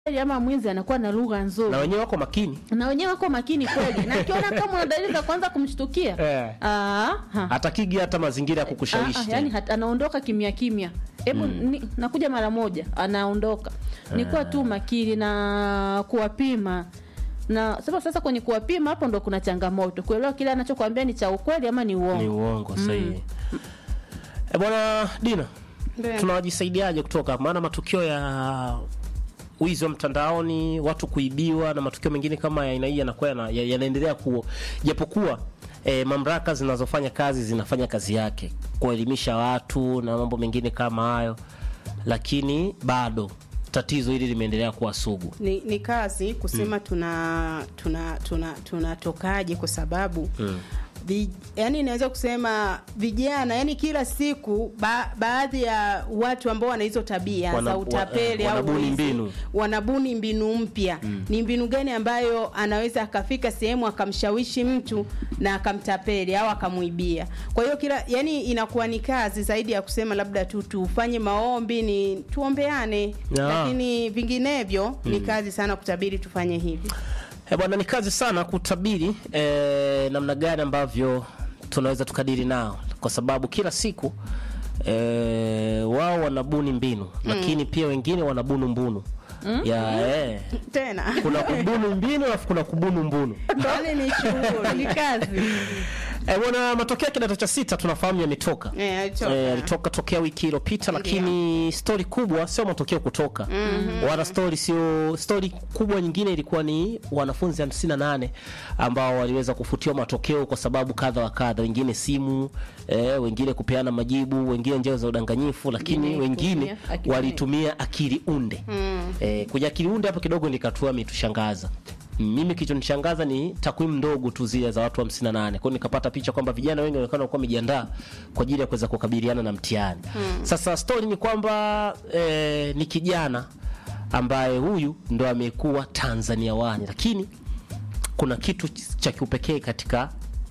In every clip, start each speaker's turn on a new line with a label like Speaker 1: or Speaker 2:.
Speaker 1: ama mwizi anakuwa na lugha nzuri
Speaker 2: na wenyewe wako makini
Speaker 1: na wenyewe wako makini kweli, na akiona kama una dalili za kuanza kumshtukia
Speaker 2: Eh.
Speaker 1: ah, ha.
Speaker 2: hatakigi hata mazingira ya
Speaker 1: Ah,
Speaker 2: kukushawishi
Speaker 1: ah,
Speaker 2: tena.
Speaker 1: yani hat, anaondoka kimya kimya, hebu ni- nakuja mara moja, anaondoka. Ni kuwa tu makini na kuwapima na sasa. Sasa kwenye kuwapima hapo ndo kuna changamoto, kuelewa kile anachokwambia ni cha ukweli ama ni uongo.
Speaker 2: ni uongo sahihi. E bwana Dina,
Speaker 1: Ndio.
Speaker 2: tunawajisaidiaje kutoka maana matukio ya wizi wa mtandaoni, watu kuibiwa na matukio mengine kama ya aina hii yanakuwa yana- ya- yanaendelea kuwa japokuwa e, mamlaka zinazofanya kazi zinafanya kazi yake kuelimisha watu na mambo mengine kama hayo, lakini bado tatizo hili limeendelea kuwa sugu.
Speaker 3: ni, ni kazi kusema tuna tuna tuna tunatokaje kwa sababu vi, yani inaweza kusema vijana yani kila siku ba, baadhi ya watu ambao wana hizo tabia
Speaker 2: Wana-
Speaker 3: za utapeli
Speaker 2: wa-
Speaker 3: au
Speaker 2: wanabuni
Speaker 3: wizi,
Speaker 2: mbinu.
Speaker 3: wanabuni mbinu mpya ni mbinu gani ambayo anaweza akafika sehemu akamshawishi mtu na akamtapeli au akamwibia kwa hiyo kila yani inakuwa ni kazi zaidi ya kusema labda tu tufanye maombi ni tuombeane
Speaker 2: Ya.
Speaker 3: lakini vinginevyo ni kazi sana kutabiri tufanye hivi
Speaker 2: Eh, bwana ni kazi sana kutabiri eh, namna gani ambavyo tunaweza tukadiri nao, kwa sababu kila siku eh, wao wanabuni mbinu lakini pia wengine wanabunu mbunu ya eh,
Speaker 3: tena
Speaker 2: kuna kubunu mbinu alafu kuna kubunu mbunu.
Speaker 3: yani ni shughuli
Speaker 1: Ni kazi.
Speaker 2: Eh, bwana matokeo ya kidato cha sita tunafahamu yametoka.
Speaker 3: Eh, alitoka.
Speaker 2: Eh, alitoka tokea wiki iliyopita, lakini stori kubwa sio matokeo kutoka wala stori sio stori kubwa. Nyingine ilikuwa ni wanafunzi 58 ambao waliweza kufutiwa matokeo kwa sababu kadha wa kadha, wengine simu eh, wengine kupeana majibu, wengine njia za udanganyifu, lakini
Speaker 1: Wengine
Speaker 2: wengine
Speaker 1: kutumia akili
Speaker 2: walitumia akili unde eh, kuja akili unde hapo kidogo nikatua imetushangaza mimi kilichonishangaza ni takwimu ndogo tu zile za watu 58 kwa hiyo nikapata picha kwamba vijana wengi wanaonekana kuwa wamejiandaa kwa ajili ya kuweza kukabiliana na mtihani sasa story ni kwamba eh, ni kijana ambaye huyu ndo amekuwa Tanzania wani lakini kuna kitu cha kiupekee katika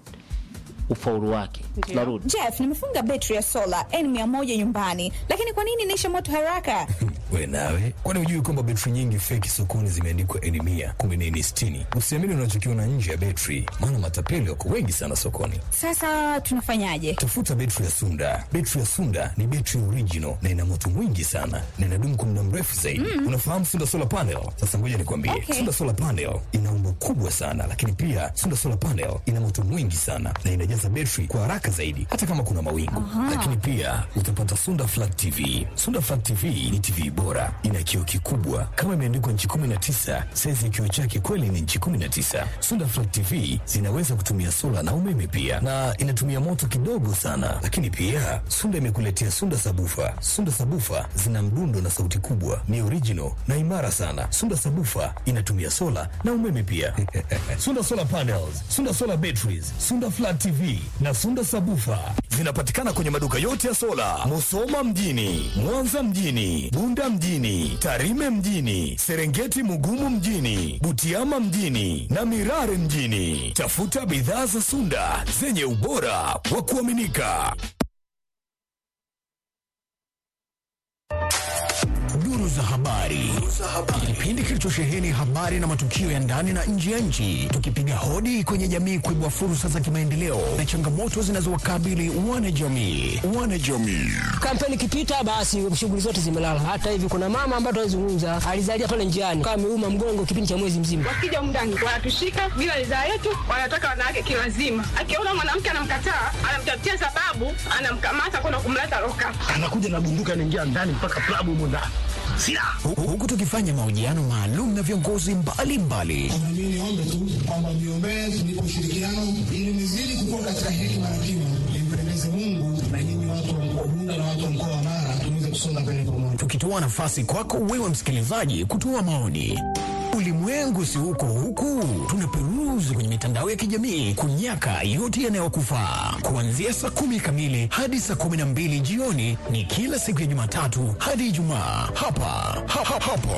Speaker 2: ufaulu wake tunarudi
Speaker 4: Jeff, nimefunga betri ya sola N100 nyumbani, lakini kwa nini inaisha moto haraka?
Speaker 5: We nawe, kwani hujui kwamba betri nyingi feki sokoni zimeandikwa N mia kumbe ni N sitini? Usiamini unachokiona nje ya betri, maana matapeli wako wengi sana sokoni.
Speaker 4: Sasa tunafanyaje?
Speaker 5: Tafuta betri ya Sunda. Betri ya Sunda ni betri original na ina moto mwingi sana na inadumu kwa muda mrefu zaidi. Unafahamu Sunda solar panel? Sasa ngoja nikwambie,
Speaker 4: Okay.
Speaker 5: Sunda solar panel ina umbo kubwa sana, lakini pia Sunda solar panel ina moto mwingi sana na inajaza betri kwa haraka zaidi, hata kama kuna mawingu. Lakini pia utapata Sunda flat TV. Sunda flat TV ni TV bora, ina kioo kikubwa kama imeandikwa nchi 19. Saizi ya kioo chake kweli ni nchi 19. Sunda flat TV zinaweza kutumia sola na umeme pia, na inatumia moto kidogo sana. Lakini pia Sunda imekuletea Sunda sabufa. Sunda sabufa zina mdundo na sauti kubwa, ni original na imara sana. Sunda sabufa inatumia sola na umeme pia. Sunda solar panels, Sunda solar batteries, Sunda flat TV na Sunda sabufa zinapatikana kwenye maduka yote ya sola, Musoma mjini, Mwanza mjini, Bunda mjini, Tarime mjini, Serengeti Mugumu mjini, Butiama mjini na Mirare mjini. Tafuta bidhaa za Sunda zenye ubora wa kuaminika. Duru za habari, kipindi kilichosheheni habari na matukio ya ndani na nje ya nchi, tukipiga hodi kwenye jamii kuibua fursa za kimaendeleo na changamoto zinazowakabili wanajamii. Wanajamii
Speaker 6: kampeni ikipita basi shughuli zote zimelala. Hata hivi kuna mama ambaye tunazungumza alizalia pale njiani kama ameuma mgongo kipindi cha mwezi mzima.
Speaker 7: wakija mndani wanatushika bila ridhaa yetu, wanataka wanawake kiwazima. Akiona mwanamke anamkataa, anamtafutia sababu, anamkamata kwenda kumleta loka.
Speaker 8: anakuja na bunduki anaingia ndani mpaka klabu humo ndani silaha
Speaker 5: Hu- huku tukifanya mahojiano maalum na viongozi mbalimbali
Speaker 9: Mimi niombe tu kwamba miombee tunipe ushirikiano ili nizidi kukua katika hekima na kima, nimpendeze Mungu na nyinyi watu wa mkoa Bunda na watu wa mkoa wa Mara tuweze kusonga mbele pamoja.
Speaker 5: tukitoa nafasi kwako wewe msikilizaji kutoa maoni. Ulimwengu si huko huku, tunaperuzi kwenye mitandao ya kijamii kunyaka yote yanayokufaa. Kuanzia saa kumi kamili hadi saa kumi na mbili jioni ni kila siku ya Jumatatu hadi Ijumaa hapa ha, ha, hapo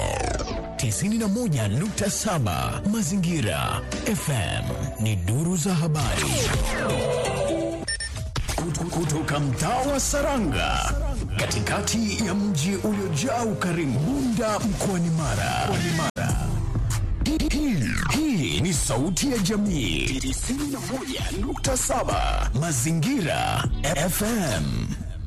Speaker 5: 91.7 Mazingira FM ni duru za habari Kutu- kutoka mtaa wa Saranga katikati ya mji uliojaa ukarimu, Bunda mkoani Mara. Mkoani Mara. Hii- hii- Hii ni sauti ya jamii 91.7 Mazingira FM.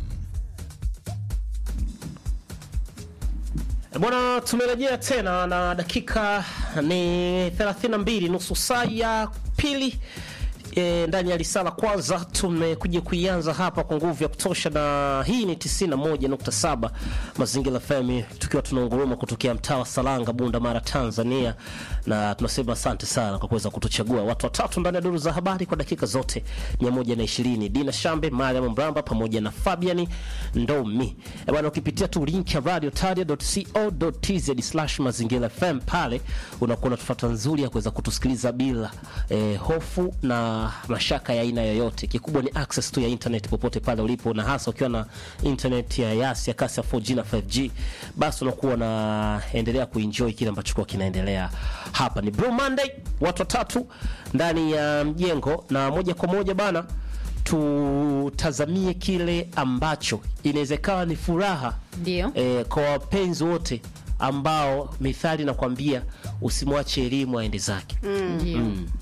Speaker 2: E Bwana, tumerejea tena na dakika ni 32 nusu saa ya pili e, ndani ya risala kwanza tumekuja kuianza hapa kwa nguvu ya kutosha, na hii ni 91.7 Mazingira FM, tukiwa tunaunguruma kutokea mtaa wa Salanga, Bunda Mara, Tanzania, na tunasema asante sana kwa kuweza kutuchagua watu watatu ndani ya duru za habari kwa dakika zote 120. Dina Shambe, Mariam Mramba pamoja na Fabian Ndomi. E bwana, ukipitia tu link ya radiotaria.co.tz mazingira FM pale unakuwa na tufata nzuri ya kuweza kutusikiliza bila eh, hofu na mashaka ya aina yoyote. Kikubwa ni access tu ya internet popote pale ulipo, na hasa ukiwa na internet ya yasi ya kasi ya 4G na 5G, basi unakuwa unaendelea kuenjoy kile ambacho kwa kinaendelea hapa. Ni Blue Monday, watu watatu ndani ya mjengo, na moja kwa moja bana tutazamie kile ambacho inawezekana ni furaha
Speaker 1: Ndio.
Speaker 2: eh, kwa wapenzi wote ambao mithali nakwambia usimwache elimu aende zake.
Speaker 1: Ndio.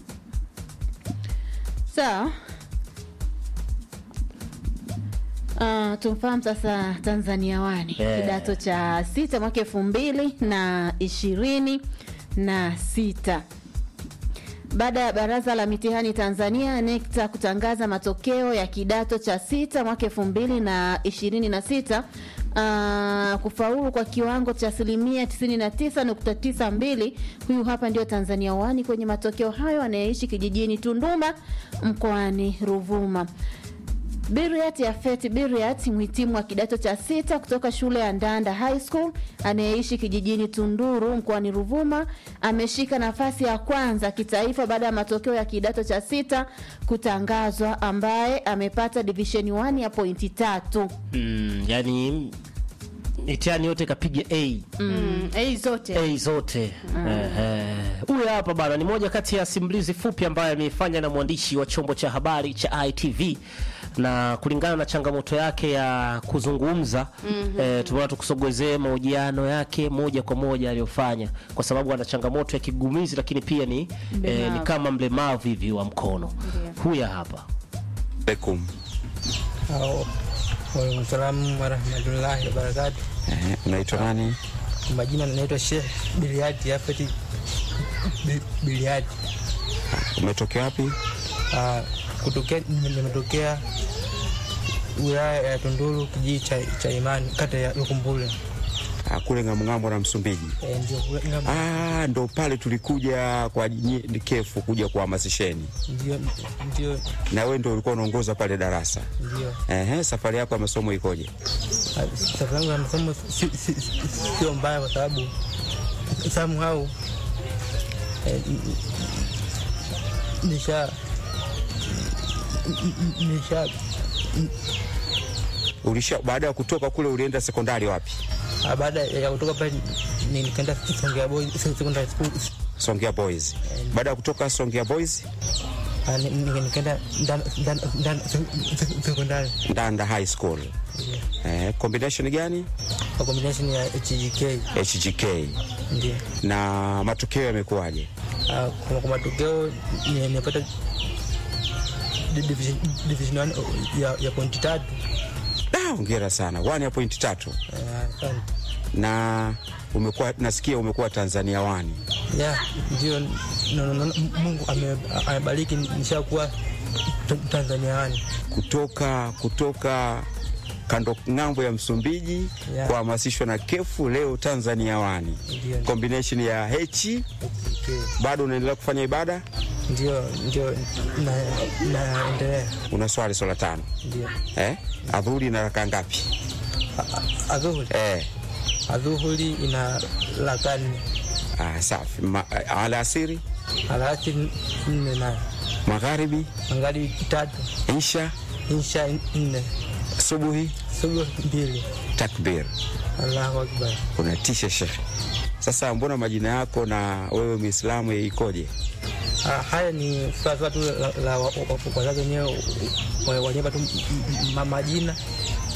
Speaker 1: Sawa. Uh, tumfahamu sasa Tanzania wani
Speaker 2: Eh.
Speaker 1: kidato cha sita mwaka elfu mbili na ishirini na sita baada ya baraza la mitihani Tanzania NECTA kutangaza matokeo ya kidato cha sita mwaka elfu mbili na ishirini na sita uh, kufaulu kwa kiwango cha asilimia 99.92. Huyu hapa ndio Tanzania wani kwenye matokeo hayo, anayeishi kijijini Tunduma mkoani Ruvuma. Biriat Yafet Biriat, mhitimu wa kidato cha sita kutoka shule ya Ndanda High School anayeishi kijijini Tunduru mkoani Ruvuma, ameshika nafasi ya kwanza kitaifa baada ya matokeo ya kidato cha sita kutangazwa, ambaye amepata division 1 ya pointi tatu.
Speaker 2: Mm, yani mitihani yote kapiga A
Speaker 3: Mm, eh, zote
Speaker 2: A zote. Ehe. Huyu hapa bana ni moja kati ya simulizi fupi ambayo ameifanya na mwandishi wa chombo cha habari cha ITV na kulingana na changamoto yake ya kuzungumza eh, tumeona tukusogezee mahojiano yake moja kwa moja aliyofanya, kwa sababu ana changamoto ya kigumizi, lakini pia ni, eh, ni kama mlemavu hivi wa mkono. Huyu hapa
Speaker 10: alaikum.
Speaker 6: Waalaikumsalam warahmatullahi wabarakatu.
Speaker 10: Eh, unaitwa nani?
Speaker 6: Kwa majina naitwa Sheikh Biliati Yafeti Bi- Biliati.
Speaker 10: Umetokea wapi?
Speaker 6: Ah, kutokea nimetokea wilaya ya Tunduru kijiji cha, cha Imani kata ya Lukumbule.
Speaker 10: Ah, kule ngamngambo na Msumbiji.
Speaker 6: Eh, ndio kule- ngam-
Speaker 10: Ah, ndo pale tulikuja kwa nyi- kefu kuja kuhamasisheni,
Speaker 6: ndio ndio
Speaker 10: na wewe ndo ulikuwa unaongoza pale darasa.
Speaker 6: ndio
Speaker 10: Ehe, safari yako ya masomo ikoje?
Speaker 6: Ah, safari yangu ya masomo si- si- si- sio mbaya kwa sababu somehow eh, n- n- nisha n- n- nisha
Speaker 10: Ulisha baada ya kutoka kule ulienda sekondari wapi?
Speaker 6: Ah, baada ya kutoka pale ni- nikaenda Songea Boys Secondary School
Speaker 10: Songea Boys. Baada ya kutoka Songea Boys,
Speaker 6: Ah, ni- ni- nikaenda Ndana- Ndana- Ndana Secondary
Speaker 10: Ndanda High School. Eh, combination gani?
Speaker 6: kwa combination ya HGK
Speaker 10: HGK.
Speaker 6: ndio.
Speaker 10: Na matokeo yamekuwaje?
Speaker 6: Ah, kwa kwa matokeo ni- nimepata di- division division one ya ya pointi tatu.
Speaker 10: Ah, hongera sana. 1 ya point tatu.
Speaker 6: Eh, asante.
Speaker 10: Na umekuwa nasikia umekuwa Tanzania wani.
Speaker 6: ya ndio no, no, no, Mungu ame- amebariki nishakuwa t- Tanzania wani
Speaker 10: kutoka kutoka kando ng'ambo ya Msumbiji
Speaker 6: Yeah.
Speaker 10: kuhamasishwa na kefu leo Tanzania wani
Speaker 6: Ndio.
Speaker 10: combination ya H.
Speaker 6: HGK.
Speaker 10: Bado unaendelea kufanya ibada?
Speaker 6: ndio ndio na- naendelea
Speaker 10: Una swali swala tano
Speaker 6: ndio
Speaker 10: eh? Adhuri na raka ngapi?
Speaker 6: adhuhuri
Speaker 10: Eh.
Speaker 6: adhuhuri ina lakani
Speaker 10: Ah, safi. Ma, alasiri,
Speaker 6: alasiri nne na
Speaker 10: magharibi,
Speaker 6: angali tatu
Speaker 10: isha,
Speaker 6: insha nne
Speaker 10: subuhi,
Speaker 6: subuhi mbili
Speaker 10: takbir.
Speaker 6: allahu akbar
Speaker 10: Unatisha shekhe. Sasa mbona majina yako na wewe Muislamu ikoje?
Speaker 6: Ah, haya ni swala tu la- la wa- wa- wazazi wenyewe wa- wanyeba tu m- m- ma- majina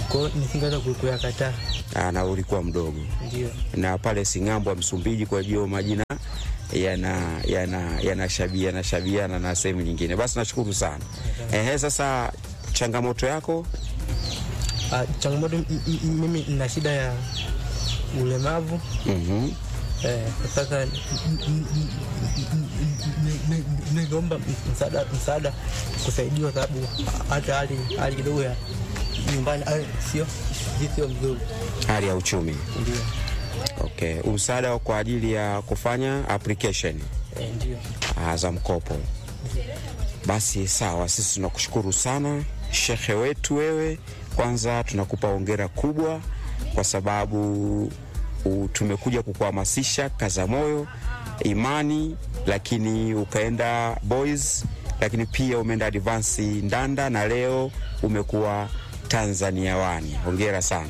Speaker 6: kwa hiyo nisingeweza ku- kuyakataa.
Speaker 10: Ah, na ulikuwa mdogo
Speaker 6: Ndio.
Speaker 10: na pale Sing'ambo Msumbiji, kwa hiyo majina yana yana yanashabi- yanashabiana na sehemu nyingine. Basi nashukuru sana. Ehe, sasa changamoto yako
Speaker 6: Ah, changamoto m- m- m- mimi nina shida ya ulemavu
Speaker 10: Mhm.
Speaker 6: eh, sasa n- n- n- n- n- ningeomba msaada msaada kusaidiwa, sababu hata hali hali kidogo ya nyumbani ah, sio sio mzuri.
Speaker 10: hali ya uchumi.
Speaker 6: Ndio.
Speaker 10: Okay, msaada kwa ajili ya kufanya application
Speaker 6: Eh, ndio.
Speaker 10: ah, za mkopo. Basi sawa, sisi tunakushukuru sana shekhe wetu wewe. Kwanza tunakupa hongera kubwa kwa sababu u, tumekuja kukuhamasisha kaza moyo, imani, lakini ukaenda boys, lakini pia umeenda advance Ndanda na leo umekuwa Tanzania wani. Hongera sana.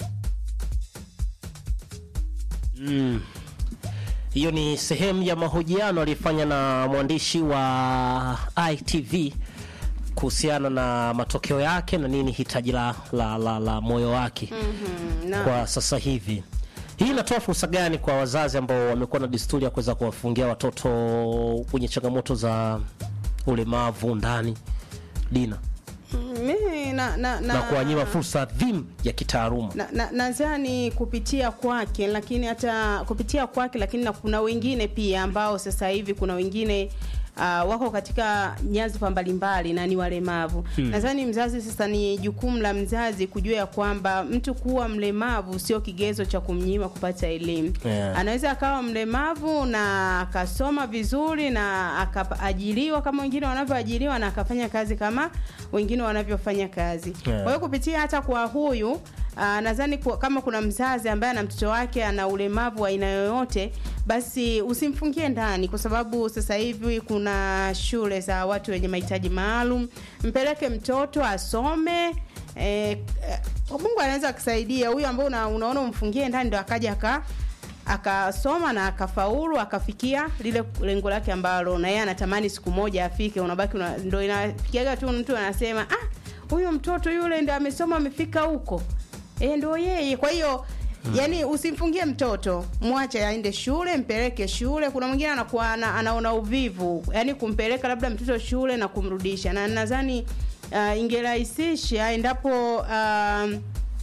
Speaker 2: Mm. Hiyo ni sehemu ya mahojiano alifanya na mwandishi wa ITV kuhusiana na matokeo yake na nini hitaji la, la, la, la moyo wake
Speaker 3: Mhm, na-
Speaker 2: kwa sasa hivi. Hii inatoa fursa gani kwa wazazi ambao wamekuwa na desturi ya kuweza kuwafungia watoto wenye changamoto za ulemavu ndani Dina
Speaker 3: Mimi na, na,
Speaker 2: na,
Speaker 3: na,
Speaker 2: kuwanyima fursa adhimu ya kitaaluma?
Speaker 3: na, na, nadhani kupitia kwake lakini hata kupitia kwake lakini na kuna wengine pia ambao sasa hivi kuna wengine uh, wako katika nyadhifa mbalimbali na ni walemavu
Speaker 11: Hmm.
Speaker 3: nadhani mzazi sasa ni jukumu la mzazi kujua ya kwamba mtu kuwa mlemavu sio kigezo cha kumnyima kupata elimu
Speaker 11: Yeah.
Speaker 3: anaweza akawa mlemavu na akasoma vizuri na akaajiriwa kama wengine wanavyoajiriwa na akafanya kazi kama wengine wanavyofanya kazi
Speaker 11: Yeah.
Speaker 3: kwa hiyo kupitia hata kwa huyu Uh, nadhani kwa- kama kuna mzazi ambaye ana mtoto wake ana ulemavu wa aina yoyote basi usimfungie ndani kwa sababu sasa hivi kuna shule za watu wenye mahitaji maalum mpeleke mtoto asome eh, eh, mungu anaweza akisaidia huyu ambao una, unaona umfungie ndani ndo akaja aka akasoma na akafaulu akafikia lile lengo lake ambalo na yeye anatamani siku moja afike unabaki una, ndo inafikiaga tu mtu anasema ah huyu mtoto yule ndo amesoma amefika huko e, ndo yeye kwa hiyo Hmm. Yaani usimfungie mtoto, mwache aende shule, mpeleke shule. Kuna mwingine anakuwa ana, anaona uvivu, yaani kumpeleka labda mtoto shule na kumrudisha, na nadhani uh, ingerahisisha endapo um,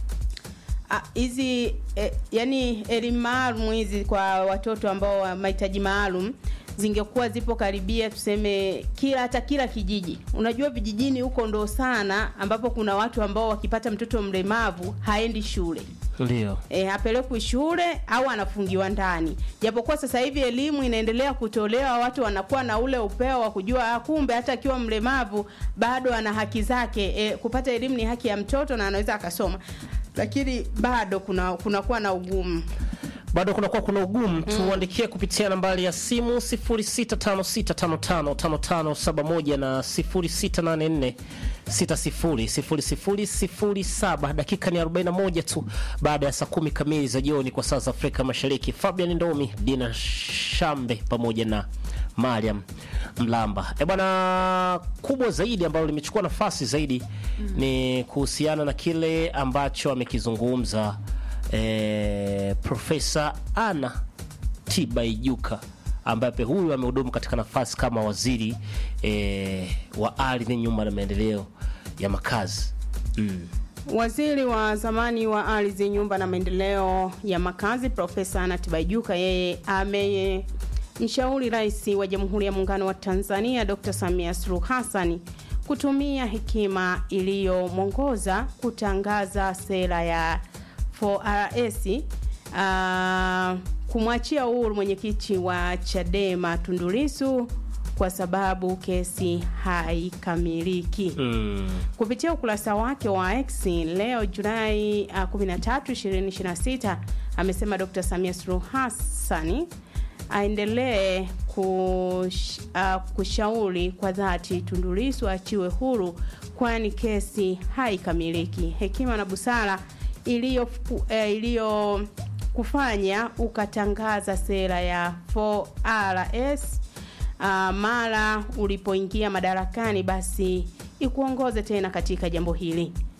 Speaker 3: Ah, hizi eh, yani elimu maalum hizi kwa watoto ambao wa mahitaji maalum zingekuwa zipo karibia tuseme kila hata kila kijiji unajua vijijini huko ndo sana ambapo kuna watu ambao wakipata mtoto mlemavu haendi shule
Speaker 2: Ndio.
Speaker 3: e, apelekwi shule au anafungiwa ndani japokuwa sasa hivi elimu inaendelea kutolewa watu wanakuwa na ule upeo wa kujua ah, kumbe hata akiwa mlemavu bado ana haki zake e, kupata elimu ni haki ya mtoto na anaweza akasoma lakini bado kuna kunakuwa na ugumu
Speaker 2: bado kunakuwa kuna ugumu tuandikie kupitia nambari ya simu 0656555571 na 0684600007 dakika ni 41 tu baada ya saa kumi kamili za jioni kwa saa za afrika mashariki fabian ndomi dina shambe pamoja na mariam mlamba e bwana kubwa zaidi ambalo limechukua nafasi zaidi ni kuhusiana na kile ambacho amekizungumza eh, Profesa Anna Tibaijuka ambaye pia huyu amehudumu katika nafasi kama waziri eh, wa ardhi, nyumba na maendeleo ya makazi mm.
Speaker 3: Waziri wa zamani wa ardhi, nyumba na maendeleo ya makazi Profesa Anna Tibaijuka yeye amemshauri Rais wa Jamhuri ya Muungano wa Tanzania Dr. Samia Suluhu Hassan kutumia hekima iliyomwongoza kutangaza sera ya 4RS uh, kumwachia uhuru mwenyekiti wa Chadema Tundu Lissu kwa sababu kesi haikamiliki.
Speaker 2: Mm.
Speaker 3: Kupitia ukurasa wake wa X leo Julai uh, 13, 2026 amesema Dr. Samia Suluhu Hassan aendelee kush, uh, kushauri kwa dhati Tundu Lissu achiwe huru kwani kesi haikamiliki. Hekima na busara iliyo eh, iliyo kufanya ukatangaza sera ya 4RS uh, mara ulipoingia madarakani basi ikuongoze tena katika jambo hili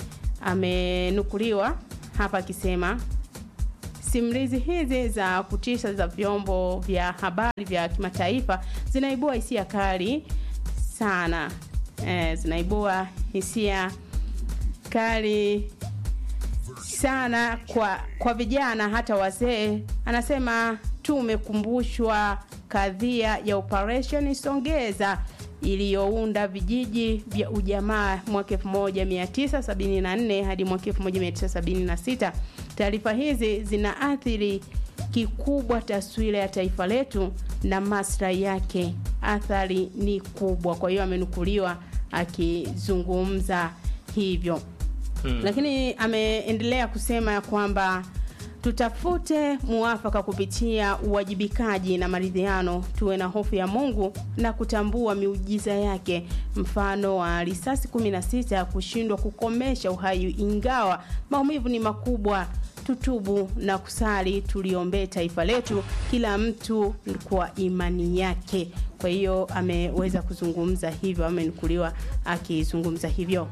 Speaker 3: amenukuliwa hapa akisema simulizi hizi za kutisha za vyombo vya habari vya kimataifa zinaibua hisia kali sana eh, zinaibua hisia kali sana kwa kwa vijana hata wazee anasema tumekumbushwa kadhia ya operation songeza iliyounda vijiji vya ujamaa mwaka 1974 hadi mwaka 1976 taarifa hizi zinaathiri kikubwa taswira ya taifa letu na maslahi yake athari ni kubwa kwa hiyo amenukuliwa akizungumza hivyo
Speaker 2: Hmm.
Speaker 3: lakini ameendelea kusema ya kwamba tutafute muafaka kupitia uwajibikaji na maridhiano tuwe na hofu ya mungu na kutambua miujiza yake mfano wa risasi 16 kushindwa kukomesha uhai ingawa maumivu ni makubwa tutubu na kusali tuliombee taifa letu kila mtu kwa imani yake kwa hiyo ameweza kuzungumza hivyo amenukuliwa akizungumza hivyo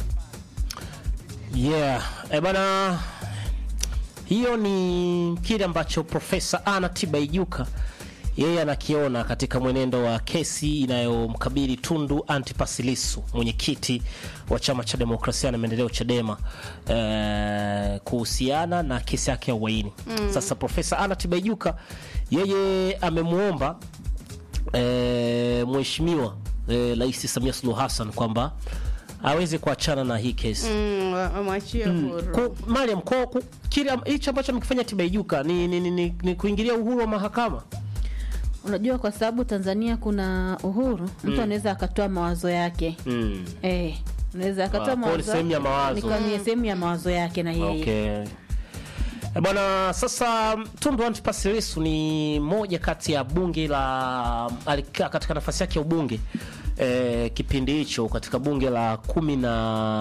Speaker 2: yeah e bana hiyo ni kile ambacho profesa ana tibaijuka yeye anakiona katika mwenendo wa kesi inayomkabili tundu antipasilisu mwenyekiti wa chama cha demokrasia na maendeleo chadema eh, kuhusiana na kesi yake ya uhaini
Speaker 11: Mm.
Speaker 2: sasa profesa ana tibaijuka yeye amemwomba eh, mheshimiwa eh, rais samia suluhu hassan kwamba aweze kuachana na hii kesi
Speaker 3: mm, wamwachie
Speaker 2: Mm.
Speaker 3: huru
Speaker 2: Ku- Mariam, kwa ku- kile am- hicho ambacho amekifanya Tibaijuka ni, ni, ni, ni, ni kuingilia uhuru wa mahakama.
Speaker 1: unajua kwa sababu tanzania kuna uhuru mtu
Speaker 2: Mm.
Speaker 1: anaweza akatoa mawazo yake
Speaker 2: Mm.
Speaker 1: eh, unaweza
Speaker 2: Ah,
Speaker 1: akatoa
Speaker 2: kwa hiyo ni
Speaker 1: mawazo
Speaker 2: sehemu ya mawazo.
Speaker 1: Ni kama ni sehemu ya mawazo yake na yeye
Speaker 2: Okay. Eh, Bwana, sasa Tundu Antipas Lissu ni moja kati ya bunge la alikaa katika nafasi yake ya ubunge eh, kipindi hicho katika bunge la kumi na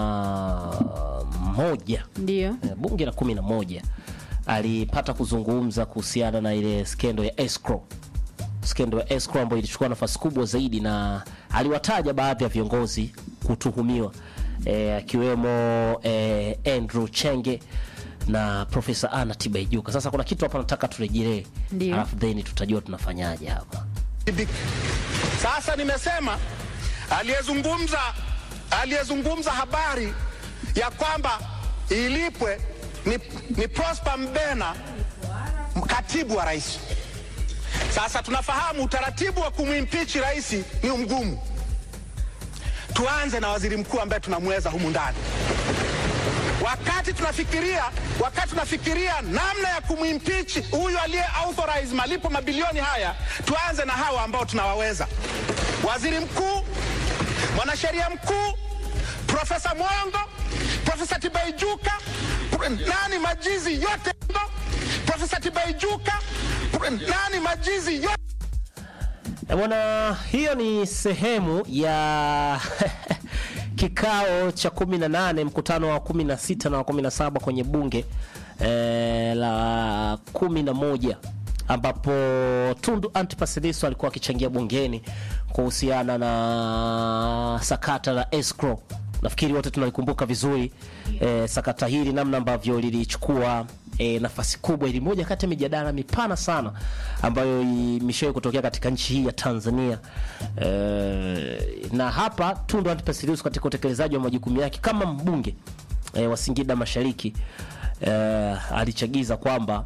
Speaker 2: moja
Speaker 1: ndio
Speaker 2: eh, bunge la kumi na moja alipata kuzungumza kuhusiana na ile skendo ya escrow skendo ya escrow ambayo ilichukua nafasi kubwa zaidi na aliwataja baadhi ya viongozi kutuhumiwa eh, akiwemo eh, Andrew Chenge na Profesa Anna Tibaijuka. Sasa kuna kitu hapa nataka turejelee,
Speaker 11: Ndio.
Speaker 2: alafu then tutajua tunafanyaje hapa.
Speaker 12: Sasa nimesema aliyezungumza aliyezungumza habari ya kwamba ilipwe ni, ni Prosper Mbena, katibu wa rais. Sasa tunafahamu utaratibu wa kumwimpichi rais ni mgumu. Tuanze na waziri mkuu ambaye tunamweza humu ndani. Wakati tunafikiria wakati tunafikiria namna ya kumwimpichi huyu aliye authorize malipo mabilioni haya, tuanze na hawa ambao tunawaweza: waziri mkuu, mwanasheria mkuu, Profesa Mwongo, Profesa Tibaijuka, Pro- nani majizi yote, Profesa Tibaijuka, Pro- nani majizi yote
Speaker 2: Eh, Bwana, hiyo ni sehemu ya kikao cha 18 mkutano wa 16 na wa 17 kwenye bunge eh, la 11 ambapo Tundu Antipas Lissu alikuwa akichangia bungeni kuhusiana na sakata la escrow. Nafikiri wote tunalikumbuka vizuri eh, sakata hili namna ambavyo lilichukua e, nafasi kubwa. Ili moja kati ya mijadala mipana sana ambayo imeshawahi kutokea katika nchi hii ya Tanzania e, na hapa Tundu Antipas Lissu katika utekelezaji wa majukumu yake kama mbunge e, wa Singida Mashariki e, alichagiza kwamba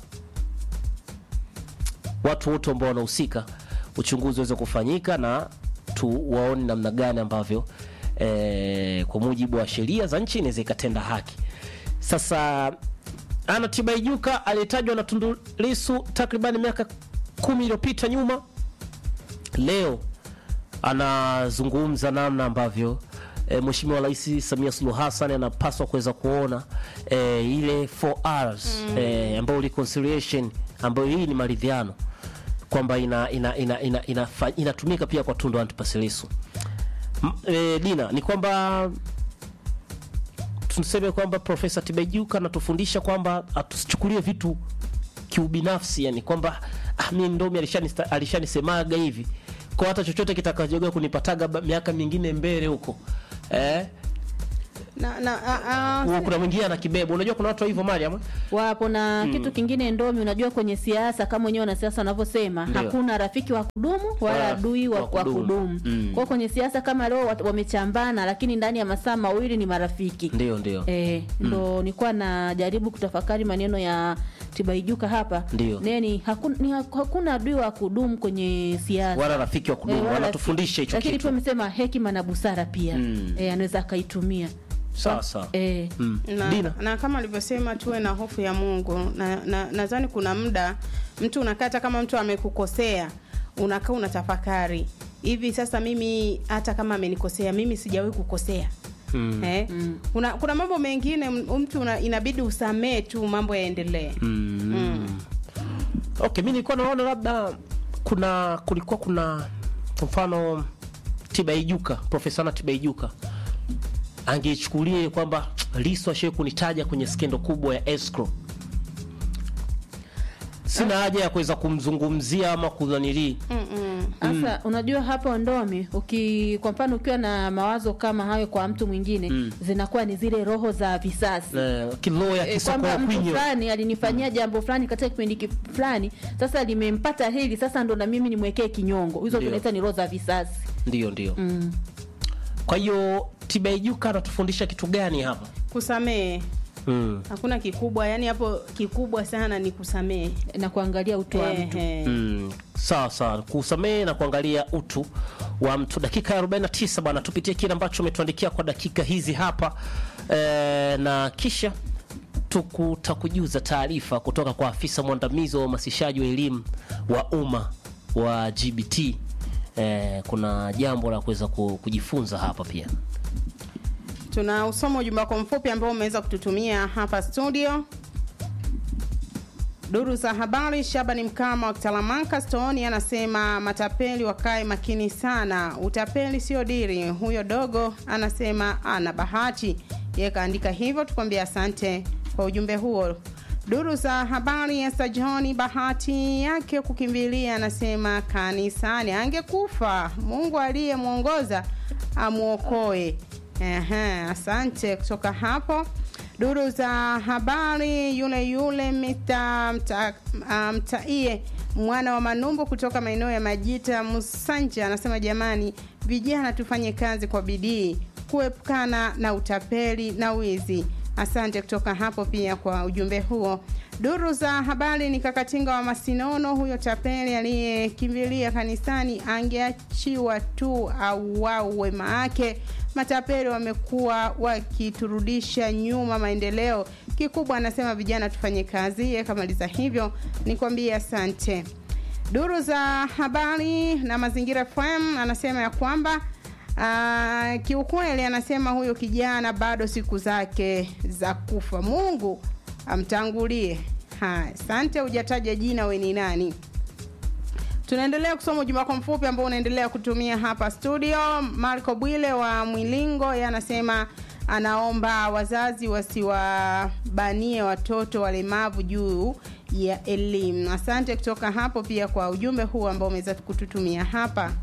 Speaker 2: watu wote ambao wanahusika uchunguzi uweze kufanyika na tuwaone namna gani ambavyo eh, kwa mujibu wa sheria za nchi inaweza ikatenda haki. Sasa Anna Tibaijuka aliyetajwa na Tundu Lissu takriban miaka kumi iliyopita nyuma, leo anazungumza namna ambavyo e, Mheshimiwa Rais Samia Suluhu Hassan anapaswa kuweza kuona e, ile 4Rs mm. e, ambayo reconciliation ambayo hii ni maridhiano kwamba ina, ina, ina, ina, ina, inatumika pia kwa Tundu Antipas Lissu. M- E, Dina, ni kwamba tuseme kwamba Profesa Tibaijuka anatufundisha kwamba atusichukulie vitu kiubinafsi, yani kwamba ah, mi Ndomi alishanista- alishanisemaga hivi kwa hata chochote kitakachoga kunipataga ba- miaka mingine mbele huko eh,
Speaker 3: na, na, a, a,
Speaker 2: Huo kuna mwingine ana kibebo unajua kuna watu wa hivyo Mariam
Speaker 1: wapo na
Speaker 2: Mm.
Speaker 1: kitu kingine ndomi unajua kwenye siasa kama wenyewe wanasiasa wanavyosema
Speaker 2: Ndio.
Speaker 1: hakuna rafiki wa kudumu wala
Speaker 2: Wala
Speaker 1: adui wa,
Speaker 2: wa
Speaker 1: wa
Speaker 2: kudumu.
Speaker 1: kudumu
Speaker 2: Mm.
Speaker 1: kwao kwenye siasa kama leo wat- wamechambana lakini ndani ya masaa mawili ni marafiki
Speaker 2: ndio ndio
Speaker 1: Eh, ndo nilikuwa najaribu kutafakari maneno ya Tibaijuka hapa
Speaker 2: Ndio.
Speaker 1: neni hakuna, ni, hakuna adui wa kudumu kwenye siasa
Speaker 2: wala rafiki wa kudumu
Speaker 1: Eh, wala
Speaker 2: wanatufundisha hicho
Speaker 1: lakini
Speaker 2: kitu
Speaker 1: tu amesema hekima na busara pia
Speaker 2: Mm.
Speaker 1: eh, anaweza akaitumia
Speaker 2: sawa sawa
Speaker 1: eh.
Speaker 2: Mm.
Speaker 3: na,
Speaker 2: Dina
Speaker 3: na kama alivyosema tuwe na hofu ya Mungu na na- nadhani kuna muda mtu unakaa hata kama mtu amekukosea unakaa unatafakari hivi sasa mimi hata kama amenikosea mimi sijawahi kukosea
Speaker 2: Mm.
Speaker 3: eh? kuna, kuna mambo mengine m- mtu una, inabidi usamee tu mambo yaendelee
Speaker 2: Mm. Okay, mi nilikuwa naona labda kuna kulikuwa kuna kwa mfano Tibaijuka, Profesa na Tibaijuka angeichukulie kwamba Lissu ashawahi kunitaja kwenye skendo kubwa ya escrow. Sina haja ya kuweza kumzungumzia ama kudhanilii.
Speaker 1: Sasa unajua hapo ndomi uki kwa mfano ukiwa na mawazo kama hayo kwa mtu mwingine
Speaker 2: Mm.
Speaker 1: zinakuwa ni zile roho za visasi
Speaker 2: Eh, kiloya
Speaker 1: Eh,
Speaker 2: kisoko
Speaker 1: kwamba
Speaker 2: ya
Speaker 1: mtu
Speaker 2: kwinyo.
Speaker 1: fulani alinifanyia jambo fulani katika kipindi ki- fulani sasa limempata hili sasa ndo na mimi nimwekee kinyongo hizo
Speaker 2: Ndio.
Speaker 1: tunaita ni roho za visasi
Speaker 2: Ndio, ndio.
Speaker 1: mm.
Speaker 2: Kwa hiyo Tibaijuka anatufundisha kitu gani hapa?
Speaker 3: kusamehe
Speaker 2: Mm.
Speaker 3: hakuna kikubwa yani hapo kikubwa sana ni kusamehe
Speaker 1: na kuangalia utu wa mtu
Speaker 2: Mm, sawa sawa kusamehe na kuangalia utu wa mtu dakika ya 49 bwana tupitie kile ambacho umetuandikia kwa dakika hizi hapa e, na kisha tukutakujuza taarifa kutoka kwa afisa mwandamizi wa uhamasishaji wa elimu wa umma wa gbt e, kuna jambo la kuweza ku- kujifunza hapa pia
Speaker 3: tuna usoma ujumbe wako mfupi ambao umeweza kututumia hapa studio duru za habari shabani mkama wa kitalamanka stoni anasema matapeli wakae makini sana utapeli sio diri huyo dogo anasema ana bahati yeye kaandika hivyo tukwambia asante kwa ujumbe huo duru za habari ya sajoni bahati yake kukimbilia anasema kanisani angekufa mungu aliyemwongoza amwokoe Ehe, asante kutoka hapo duru za habari yule yule mita mta, ah, mtaie mwana wa manumbu kutoka maeneo ya majita musanja anasema jamani vijana tufanye kazi kwa bidii kuepukana na utapeli na wizi asante kutoka hapo pia kwa ujumbe huo duru za habari ni kakatinga wa masinono huyo tapeli aliyekimbilia kanisani angeachiwa tu au wau wema yake matapeli wamekuwa wakiturudisha nyuma maendeleo kikubwa anasema vijana tufanye kazi yeye kamaliza hivyo nikwambie asante duru za habari na mazingira fm anasema ya kwamba uh, kiukweli anasema huyo kijana bado siku zake za kufa mungu amtangulie haya asante hujataja jina we ni nani tunaendelea kusoma ujumbe wako mfupi ambao unaendelea kutumia hapa studio marco bwile wa mwilingo ye anasema anaomba wazazi wasiwabanie watoto walemavu juu ya elimu asante kutoka hapo pia kwa ujumbe huu ambao umeweza kututumia hapa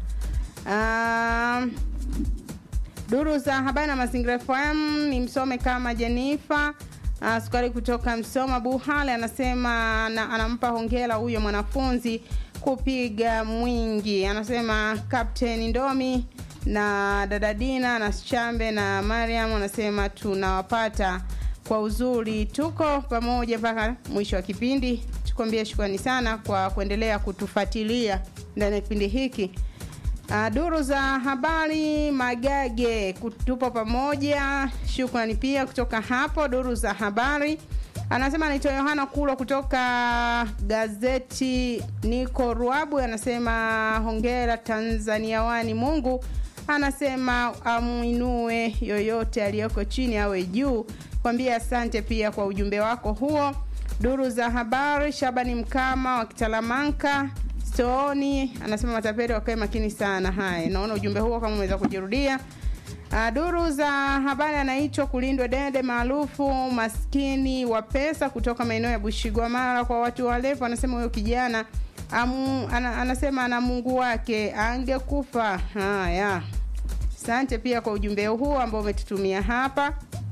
Speaker 3: um, duru za habari na mazingira fm ni msome kama jenifa uh, sukari kutoka msoma buhale anasema na, anampa hongera huyo mwanafunzi kupiga mwingi anasema kapteni ndomi na dada dina na chambe na mariam anasema tunawapata kwa uzuri tuko pamoja mpaka mwisho wa kipindi tukwambie shukrani sana kwa kuendelea kutufuatilia ndani ya kipindi hiki Uh, duru za habari magage kutupo pamoja shukrani pia kutoka hapo duru za habari anasema anaitwa yohana kulwa kutoka gazeti niko ruabu anasema hongera tanzania wani mungu anasema amwinue yoyote aliyoko chini awe juu kwambia asante pia kwa ujumbe wako huo duru za habari shabani mkama wa kitalamanka stooni anasema matapeli wakae makini sana haya naona ujumbe huo kama umeweza kujirudia Uh, duru za habari anaitwa kulindwa dende maarufu maskini wa pesa kutoka maeneo ya bushigwamara kwa watu walevu anasema huyo kijana amu, ana, anasema ana mungu wake angekufa haya asante pia kwa ujumbe huu ambao umetutumia hapa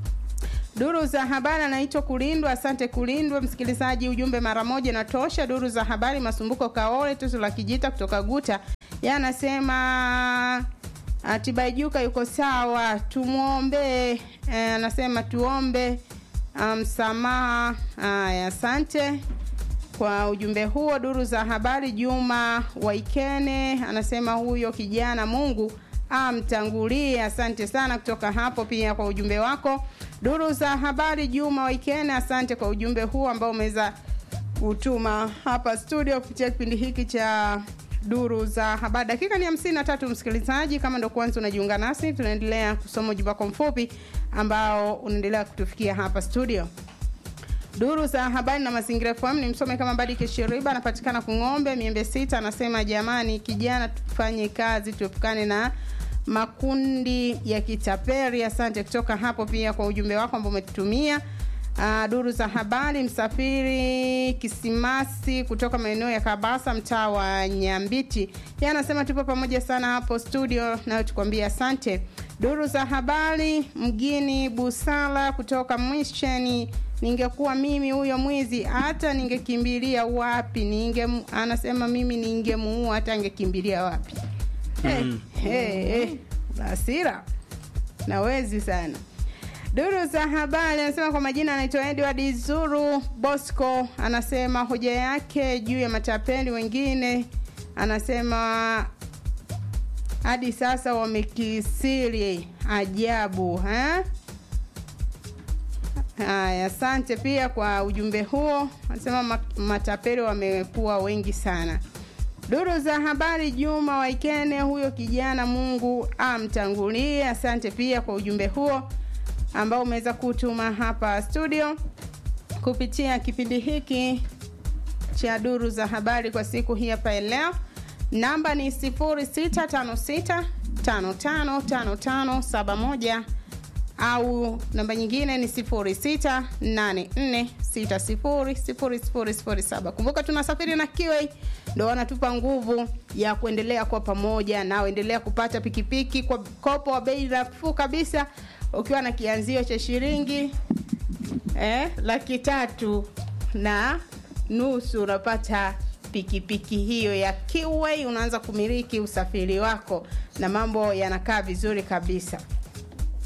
Speaker 3: Duru za habari anaitwa Kulindwa. Asante Kulindwa, msikilizaji, ujumbe mara moja natosha. Duru za habari, Masumbuko Kaole, Tuzo la Kijita kutoka Guta, yeye anasema Tibaijuka yuko sawa, tumwombe. Eh, anasema tuombe msamaha. Um, haya, asante kwa ujumbe huo. Duru za habari, Juma Waikene anasema huyo kijana Mungu amtangulie. Asante sana kutoka hapo pia kwa ujumbe wako. Duru za habari, Juma Waikene, asante kwa ujumbe huo ambao umeweza kutuma hapa studio kupitia kipindi hiki cha duru za habari. Dakika ni hamsini na tatu, msikilizaji, kama ndo kwanza unajiunga nasi, tunaendelea kusoma ujumbe wako mfupi ambao unaendelea kutufikia hapa studio. Duru za habari na mazingira FM ni msome kama Badi Kishiriba, anapatikana Kung'ombe Miembe Sita, anasema jamani, kijana, tufanye kazi, tuepukane na makundi ya kitaperi. Asante kutoka hapo pia kwa ujumbe wako ambao umetutumia. Uh, duru za habari msafiri kisimasi kutoka maeneo ya Kabasa mtaa wa Nyambiti, yeye anasema tupo pamoja sana hapo studio, nayo tukwambia asante. Duru za habari mgini Busala kutoka Mwisheni, ningekuwa mimi huyo mwizi hata ningekimbilia wapi? Ninge, anasema mimi ningemuua hata angekimbilia wapi? mm. hey, hey, hey. Hasira nawezi sana Duru za habari anasema kwa majina anaitwa Edward Zuru Bosco, anasema hoja yake juu ya matapeli wengine, anasema hadi sasa wamekisiri ajabu ha? Haya, asante pia kwa ujumbe huo. Anasema matapeli wamekuwa wengi sana. Duru za habari Juma Waikene, huyo kijana Mungu amtangulie. Asante pia kwa ujumbe huo ambao umeweza kutuma hapa studio kupitia kipindi hiki cha duru za habari kwa siku hii hapa leo. Namba ni 0656555571 au namba nyingine ni 0684600007. Kumbuka tunasafiri na Kiway, ndo wanatupa nguvu ya kuendelea kwa pamoja, nao endelea kupata pikipiki kwa mkopo wa bei nafuu kabisa ukiwa na kianzio cha shilingi eh, laki tatu na nusu unapata pikipiki hiyo ya Kiway, unaanza kumiliki usafiri wako na mambo yanakaa vizuri kabisa.